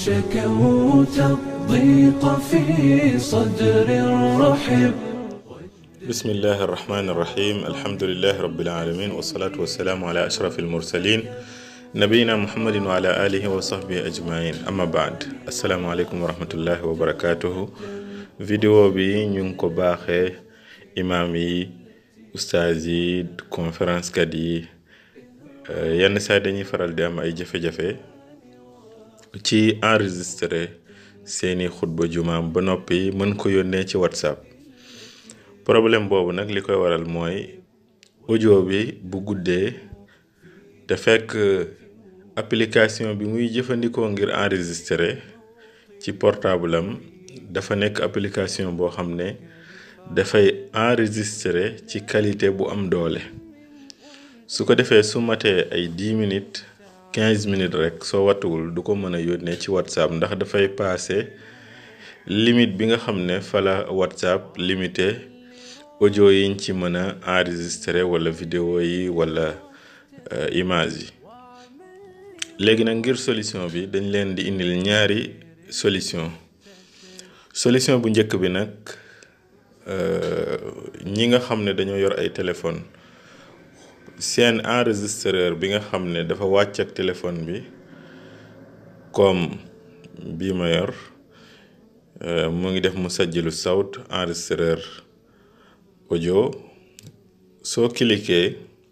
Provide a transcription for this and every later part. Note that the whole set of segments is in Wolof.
شكوت الضيق في صدر رحب بسم الله الرحمن الرحيم الحمد لله رب العالمين والصلاة والسلام على أشرف المرسلين نبينا محمد وعلى آله وصحبه أجمعين أما بعد السلام عليكم ورحمة الله وبركاته vidéo bi ñu ngi ko baaxee imaam yi ustaaz yi conférence kat yi yenn saa dañuy faral di am ay jafe-jafe ci enregistré seeni xutba jumaam ba noppi mën ko yónnee ci whatsapp problème boobu nag li koy waral mooy audio bi bu guddee te fekk application bi muy jëfandikoo ngir enregistré ci portable am dafa nekk application boo xam ne dafay enregistré ci qualité bu am doole su ko defee su matee ay 10 minutes 15 minutes rek soo wattuwul du ko mën a yónnee ci whatsapp ndax dafay paase limite bi nga xam ne fa la whatsapp limité audio yiñ ci mën a enregistré wala vidéo yi wala image yi léegi nag ngir solution bi dañ leen di indil ñaari solution solution bu njëkk bi nag ñi nga xam ne dañoo yor ay téléphone seen enregistreur bi nga xam ne dafa wàcc ak téléphone bi comme bii ma yor mu ngi def mu sajjilu sawt enregistreur audio soo cliquer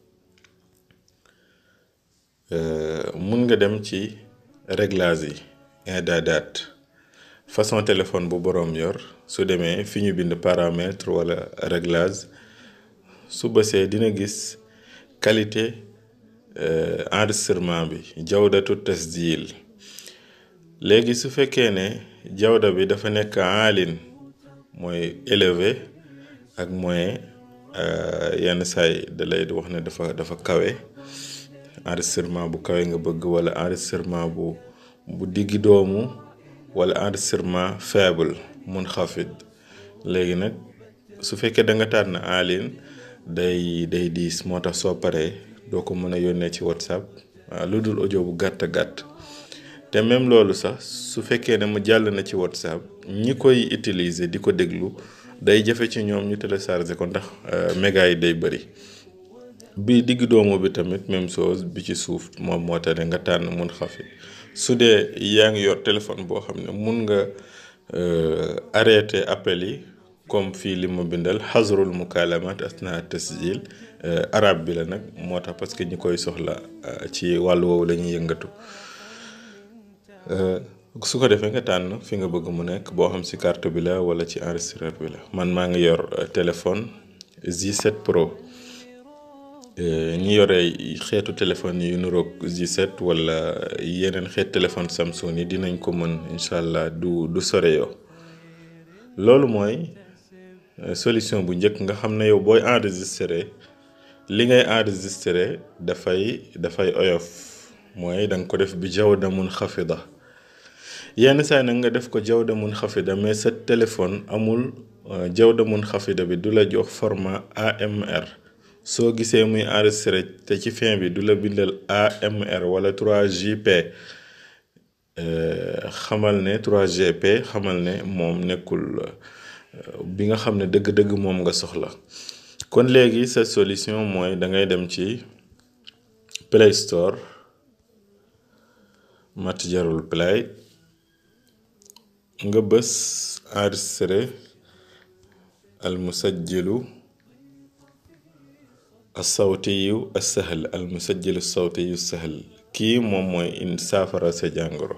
mun nga dem ci réglage yi idaadaat façon téléphone bu boroom yor su demee fi ñu bind paramètre wala réglage su bësee dina gis qualité enregistrement bi jawdatu tasjil léegi su fekkee ne jawda bi dafa nekk alin mooy élevé ak moyen yenn saay da lay wax ne dafa dafa kawe enregistrement bu kawe nga bëgg wala enregistrement bu bu diggi doomu wala enregistrement faible mun xafid léegi nag su fekkee da nga tànn alin day day diis moo tax soo paree doo ko mën a yónnee ci whatsapp waaw lu dul audio bu gàtt gàtt te même loolu sax su fekkee ne mu jàll na ci whatsapp ñi koy utiliser di ko déglu day jafe ci ñoom ñu télécharger ko ndax méga yi day bëri bi digg doomu bi tamit même chose bi ci suuf moom moo tax ne nga tànn mun xafit su dee yaa ngi yor téléphone boo xam ne mun nga arrêté appel yi comme fii li ma bindal xasrul mukalamat asna tasjil arab bi la nag moo tax parce que ñi koy soxla ci wàllu woowu la ñuy yëngatu su ko defee nga tànn fi nga bëgg mu nekk boo xam ci carte bi la wala ci enregistreur bi la man maa ngi yor téléphone J7 Pro ñi yore xeetu téléphone yu nuroog J7 wala yeneen xeet téléphone Samsung yi dinañ ko mën incha allah du du sore yoo loolu mooy solution bu njëkk nga xam ne yow booy enregistré li ngay enregistré dafay dafay oyof mooy da nga ko def bi jawda mun xafida yenn saa nag nga def ko jawda mun xafida mais sa téléphone amul jawda mun xafida bi du la jox format AMR soo gisee muy enregistré te ci fin bi du la bindal AMR wala 3JP xamal ne 3GP xamal ne moom nekkul bi nga xam ne dëgg-dëgg moom nga soxla kon léegi sa solution mooy da ngay dem ci Play Store Matjarul Play nga bës enregistré al musajjilu assawtiyu assahal al musajjilu sawtiyu sahal kii moom mooy in saafara sa jàngoro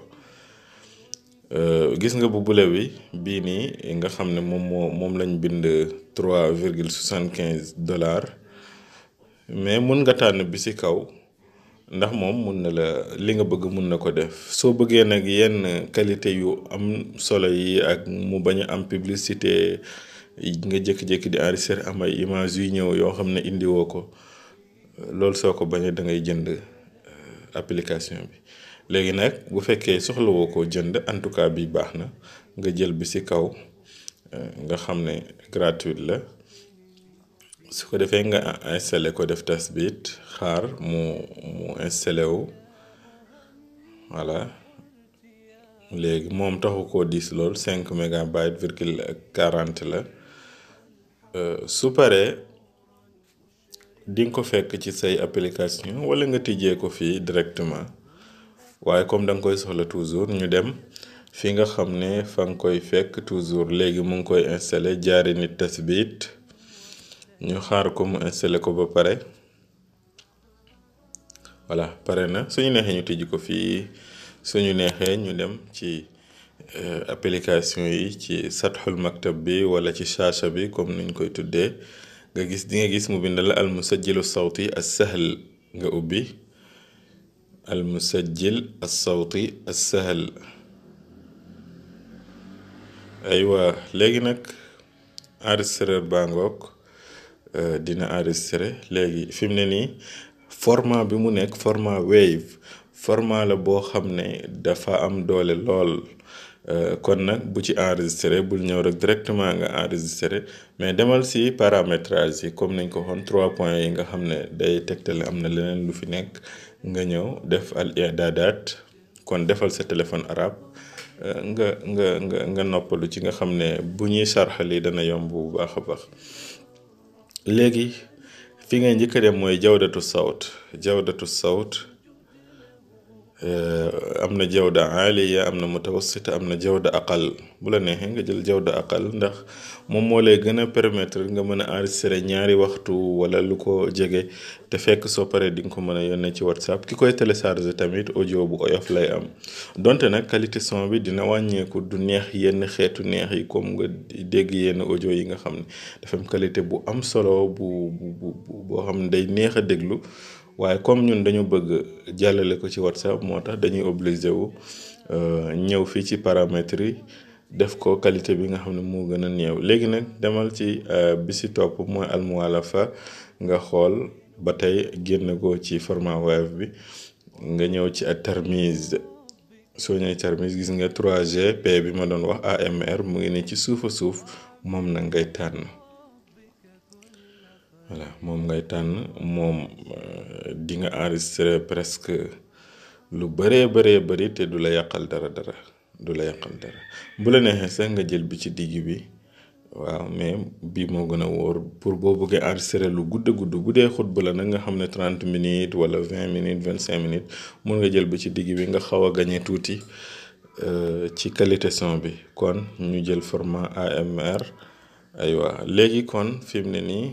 gis nga bu bule bi bii nii nga xam ne moom moo moom lañ bind trois virgule soixante quinze dollars mais mun nga tànn bi ci kaw ndax moom mun na la li nga bëgg mun na ko def soo bëggee nag yenn qualité yu am solo yi ak mu bañ a am publicité nga jékki-jékki di enregistrer am ay image yu ñëw yoo xam ne indiwoo ko loolu soo ko bañee da ngay jënd application bi léegi nag bu fekkee soxlawoo ko jënd en tout cas bi baax na nga jël bi ci kaw nga xam ne gratuite la su ko defee nga installé ko def tasbit xaar mu mu installé wu voilà léegi moom taxu koo diis lool cinq mégabyte virgule quarante la su paree di nga ko fekk ci say application wala nga tijjee ko fii directement waaye comme da nga koy soxla toujours ñu dem fi nga xam ne fa nga koy fekk toujours léegi mu ngi koy installé jaari nit tasbit ñu xaar ko mu installé ko ba pare voilà pare na suñu neexee ñu tijji ko fii suñu neexee ñu dem ci application yi ci satxul maktab bi wala ci shaasha bi comme nuñ koy tuddee nga gis di nga gis mu bind la al musajjilu sawti as sahl nga ubbi al musajjil as sawti as sahl aywa léegi nag enregistreur baa ngoog dina enregistré léegi fi mu ne nii format bi mu nekk format wave format la boo xam ne dafa am doole lool kon nag bu ci enregistré bul ñëw rek directement nga enregistré mais demal si paramétrage yi comme nañ ko waxoon trois points yi nga xam ne day tegtale am na leneen lu fi nekk nga ñëw def al i'dadaat kon defal sa téléphone arabe nga nga nga nga noppalu ci nga xam ne bu ñuy sarxali dana yomb bu baax a baax léegi fi ngay njëkk a dem mooy jawdatu sawt jawdatu sawt am na jawda aaliya am na mutawassita am na jawda aqal bu la neexee nga jël jawda aqal ndax moom moo lay gën a permettre nga mën a enregistrer ñaari waxtu wala lu ko jege te fekk soo paree di nga ko mën a yónnee ci whatsapp ki koy télécharger tamit audio bu oyof lay am donte nag qualité son bi dina wàññeeku du neex yenn xeetu neex yi comme nga dégg yenn audio yi nga xam ne dafa am qualité bu am solo bu bu boo xam ne day neex a déglu waaye comme ñun dañu bëgg jàllale ko ci whatsapp moo tax dañuy obligé wu ñëw fii ci paramètres yi def ko qualité bi nga xam ne moo gën a néew léegi nag demal ci bi si topp mooy almuwalafa nga xool ba tey génn ko ci format wave bi nga ñëw ci ak tarmise soo ñëwee tarmise gis nga 3G P bi ma doon wax AMR mu ngi ne ci suufa suuf moom nag ngay tànn voilà moom ngay tànn moom di nga enregistré presque lu bëree bëree bëri te du la yàqal dara dara du la yàqal dara bu la neexee sax nga jël bi ci digg bi waaw mais bii moo gën a wóor pour boo bëggee enregistré lu gudd gudd bu dee xutba la nag nga xam ne trente minutes wala vingt minutes vingt cinq minutes mun nga jël bi ci digg bi nga xaw a gañe tuuti ci qualité son bi kon ñu jël format AMR aywa léegi kon fi mu ne nii.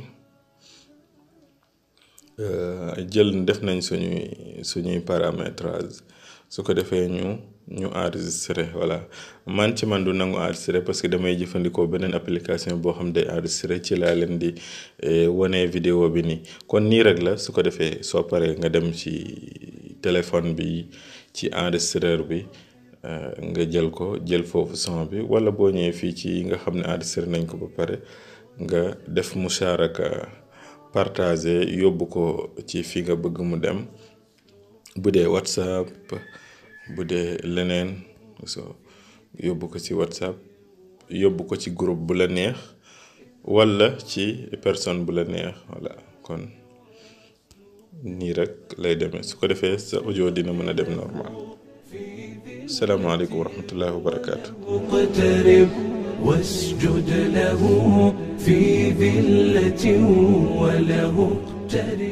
jël def nañ suñuy suñuy paramétrage su ko defee ñu ñu enregistré voilà man ci man du nangu enregistré parce que damay jëfandikoo beneen application boo xam day enregistré ci laa leen di wane vidéo bi nii kon nii rek la su ko defee soo paree nga dem ci téléphone bi ci enregistreur bi nga jël ko jël foofu son bi wala boo ñëwee fii ci nga xam ne enregistré nañ ko ba pare nga def musharaka partager yóbbu ko ci fi nga bëgg mu dem bu dee whatsapp bu dee leneen so yóbbu ko ci whatsapp yóbbu ko ci groupe bu la neex walla ci personne bu la neex voilà kon nii rek lay demee su ko defee sa audio dina mën a dem normal salaamaaleykum wa rahmatullahi wa barakaatu. مقترب واسجد له في ذلة وله اقترب